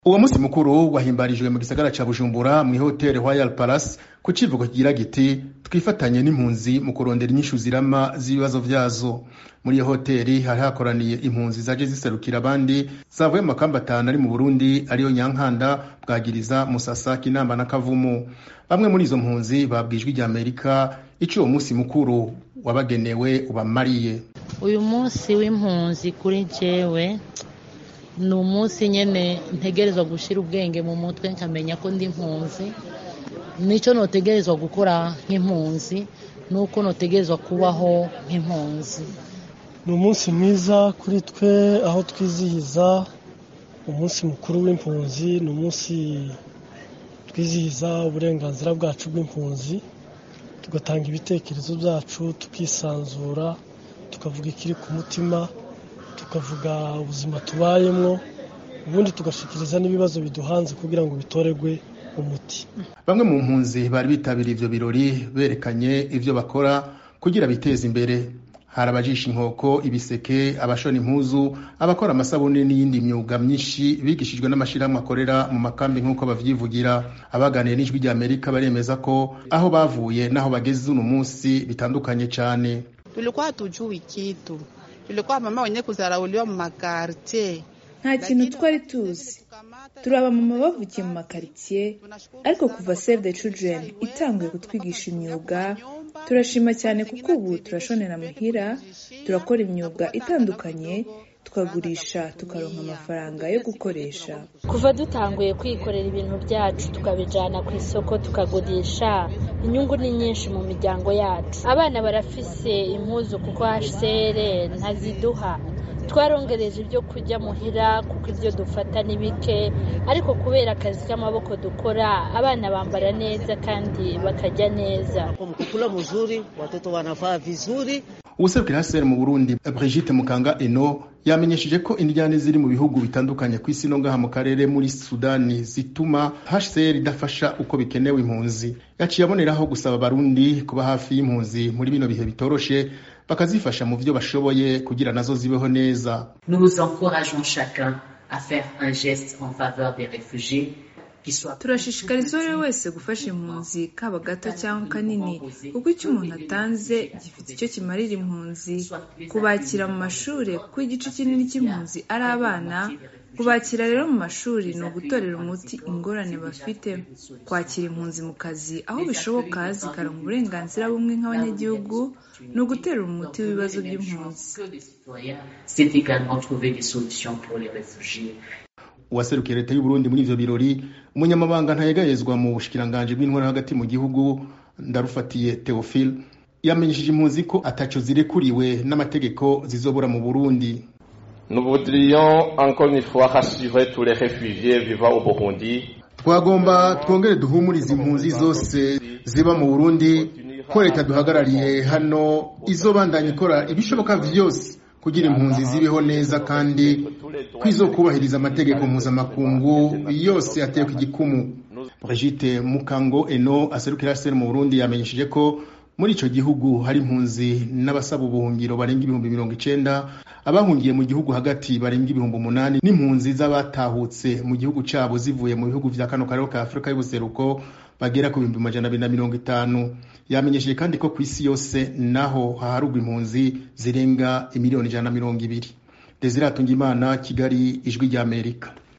uwo musi mukuru wahimbarijwe mu gisagara ca bujumbura mw'ihoteli royal palace ku civugo kigira giti twifatanye n'impunzi mu kurondera inyishu zirama z'ibibazo vyazo muri iyo hoteli hari hakoraniye impunzi zaje ziserukira abandi zavuye mu makamba atanu ari mu burundi ariyo nyankanda bwagiriza musasa kinamba na kavumu bamwe muri izo mpunzi babwijwe rya amerika ico uwo musi mukuru wabagenewe ubamariye uyu munsi w'impunzi kuri jewe ni umunsi nyene ntegerezwa gushira ubwenge mu mutwe nkamenya ko ndi impunzi nico notegerezwa gukora nk'impunzi nuko notegerezwa kubaho nk'impunzi ni umunsi mwiza kuri twe aho twizihiza umunsi mukuru w'impunzi ni umunsi twizihiza uburenganzira bwacu bw'impunzi tugatanga ibitekerezo byacu tukisanzura tukavuga ikiri ku mutima tukavuga ubuzima tubayemwo ubundi tugashikiriza n'ibibazo biduhanze kugira ngo bitorerwe umuti bamwe mu mpunzi bari bitabiriye ivyo birori berekanye ivyo bakora kugira biteze imbere hari abajisha inkoko ibiseke abashona impuzu abakora amasabune n'iyindi myuga myinshi bigishijwe n'amashirahamwe akorera mu makambi nk'uko bavyivugira abaganiye n'ijwi rya amerika baremeza ko aho bavuye n'aho bageze uno munsi bitandukanye cane tulikuwa hatujui kitu tulikuwa mama wenye kuzarauliwa mu makartie nta kintu twari tuzi turi abamama bavukiye mu makaritsiye ariko kuva save the children itanguye kutwigisha imyuga turashima cyane kuko ubu turashonera muhira turakora imyuga itandukanye tukagurisha tukaronka amafaranga yo gukoresha kuva dutanguye kwikorera ibintu byacu tukabijana ku isoko tukagurisha inyungu ni nyinshi mu miryango yacu abana barafise impuzu kuko hcr ntaziduha twarongereje ibyo kurya muhira kuko ibyo dufata ni bike ariko kubera akazi k'amaboko dukora abana bambara neza kandi bakarya neza kukula mzuri watoto wanavaa vizuri uwuserukira hcr mu burundi brigitte mukanga eno yamenyesheje ko indyane ziri mu bihugu bitandukanye ku isi no ngaha mu karere muri sudani zituma hcr idafasha uko bikenewe impunzi yaciye aboneraho gusaba abarundi kuba hafi y'impunzi muri bino bihe bitoroshe bakazifasha mu vyo bashoboye kugira nazo zibeho neza nous encourageons chacun à faire un geste en faveur des réfugiés turashishikariza uwo ari we wese gufasha impunzi kaba gato cyangwa kanini kuko icyo umuntu atanze gifite icyo kimarira impunzi kubakira mu mashuri kuko igice kinini cy'impunzi ari abana kubakira rero mu mashuri ni ugutorera umuti ingorane bafite kwakira impunzi mu kazi aho bishoboka zikaronka uburenganzira bumwe nk'abanyagihugu ni ugutera umuti w'ibibazo by'impunzi uwaserukiye leta y'uburundi muri ivyo birori umunyamabanga ntayegayezwa mu bushikiranganji bw'intwara hagati mu gihugu ndarufatiye theophile yamenyesheje impunzi ko ataco zirekuriwe n'amategeko zizobora mu burundi Nous voudrions encore une fois rassurer tous les réfugiés vivant au Burundi. twagomba twongere duhumurize impunzi zose ziba mu burundi ko leta duhagarariye hano izobandanya ikora ibishoboka vyose kugira impunzi zibeho neza kandi ko izokubahiriza amategeko mpuzamakungu yose atewe igikumu brigitte mukango eno aserukira sr mu burundi yamenyesheje ko muri ico gihugu hari impunzi n'abasaba ubuhungiro barenga ibihumbi mirongo icenda abahungiye mu gihugu hagati barenga ibihumbi umunani n'impunzi z'abatahutse mu gihugu cabo zivuye mu bihugu vya kano karere ka afurika y'ubuseruko bagera ku bihumbi majana abiri na mirongo itanu yamenyesheje kandi ko ku isi yose naho haharugwa impunzi zirenga imiliyoni ijana na mirongo ibiri desire atungimana kigali ijwi ry'amerika